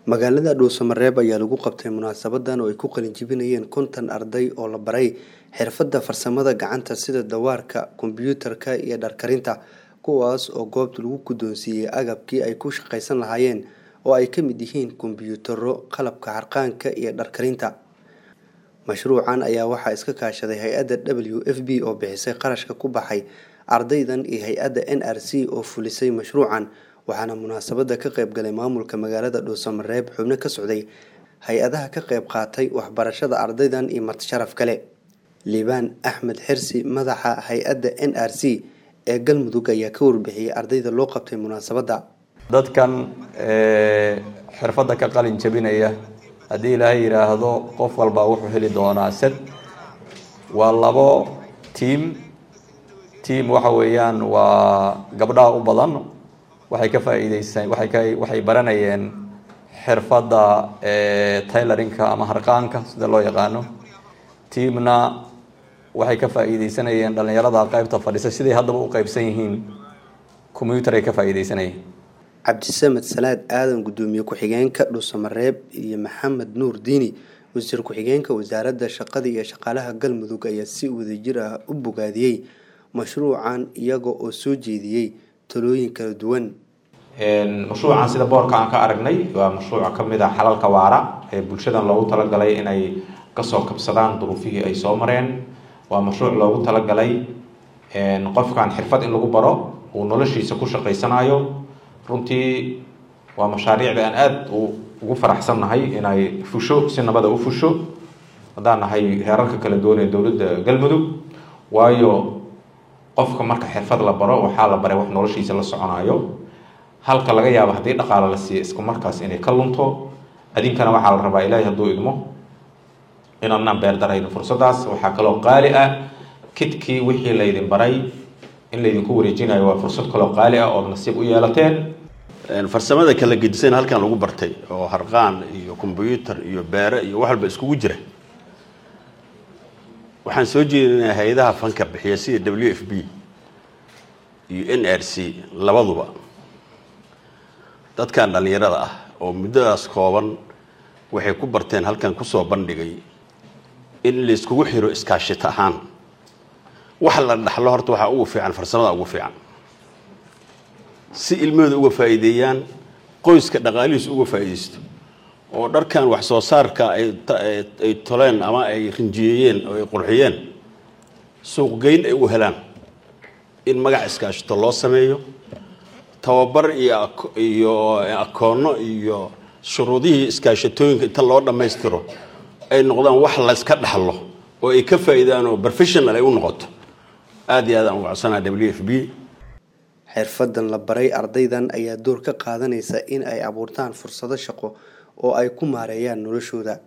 magaalada dhuusamareeb ayaa lagu qabtay munaasabadan oo ay ku qalinjibinayeen konton arday oo la baray xirfadda farsamada gacanta sida dawaarka kombiyuutarka iyo dharkarinta kuwaas oo goobta lagu guddoonsiiyey agabkii ay ku shaqaysan lahaayeen oo ay ka mid yihiin kombiyuutarro qalabka harqaanka iyo dharkarinta mashruucan ayaa waxaa iska kaashaday hay-adda w f b oo bixisay qarashka ku baxay ardaydan iyo hay-adda n r c oo fulisay mashruucan waxaana munaasabada ka qayb galay maamulka magaalada dhuusamareeb xubno ka socday hay-adaha ka qayb qaatay waxbarashada ardaydan iyo martisharaf kale liibaan axmed xirsi madaxa hay-adda n r c ee galmudug ayaa ka warbixiyey ardayda loo qabtay munaasabadda dadkan xirfadda ka qalin jabinaya haddii ilaahay yidhaahdo qof walbaa wuxuu heli doonaa sad waa labo tiam tiam waxa weeyaan waa gabdhaha u badan waxay ka faa'iideysan waxay ka waxay baranayeen xirfadda tailorinka ama harqaanka sida loo yaqaano tiamna waxay ka faa'iideysanayeen dhalinyarada qaybta fadhisa siday haddaba u qaybsan yihiin combyuter ay ka faa'iideysanayeen cabdisamed salaad aadan guddoomiye ku-xigeenka dhuusamareeb iyo maxamed nuur diini wasiir ku-xigeenka wasaaradda shaqada iyo shaqaalaha galmudug ayaa si wadajir ah u bogaadiyey mashruucan iyaga oo soo jeediyey talooyin kala duwan mashruucan sida boorka aan ka aragnay waa mashruuc ka mid a xalalka waara ee bulshadan loogu talagalay inay kasoo kabsadaan duruufihii ay soo mareen waa mashruuc loogu talagalay qofkan xirfad in lagu baro uu noloshiisa ku shaqaysanayo runtii waa mashaariicda aan aada ugu faraxsannahay inay fusho si nabada u fusho haddaan nahay heerarka kala duwan ee dowladda galmudug waayo qofka marka xirfad la baro waxaa la baray wax noloshiisa la soconayo halka laga yaabo haddii dhaqaalo la siiya isku markaas inay ka lunto adinkana waxaa la rabaa ilaahay hadduu idmo inaanaan beerdarayno fursaddaas waxaa kaloo qaali ah kidkii wixii laydin baray in laydinku wareejinayo waa fursad kaloo qaali ah ood nasiib u yeelateen farsamada kala gedisan halkan lagu bartay oo harqaan iyo kombyuutar iyo beere iyo wax walba iskugu jira waxaan soo jeedinaa hay-adaha fanka bixiya sida w f b iyo n r c labaduba dadkan dhallinyarada ah oo muddadaas kooban waxay ku barteen halkan kusoo bandhigay in layskugu xiro iskaashita ahaan wax la dhaxlo horta waxaa ugu fiican farsamada ugu fiican si ilmahooda uga faa'iideeyaan qoyska dhaqaalihiis uga faa'iidaysto oo dharkan wax soo saarka ay toleen ama ay rinjiyeeyeen oo ay qurxiyeen suuqgeyn ay u helaan in magac iskaashito loo sameeyo tababar iyo iyo akoonno iyo shuruudihii iskaashatooyinka inta loo dhammaystiro ay noqdaan wax layska dhaxlo oo ay ka faa'iidaan oo professional ay u noqoto aada iyo aad aan ugu codsanaa w f b xirfadan la baray ardaydan ayaa door ka qaadanaysa in ay abuurtaan fursado shaqo oo ay ku maareeyaan noloshooda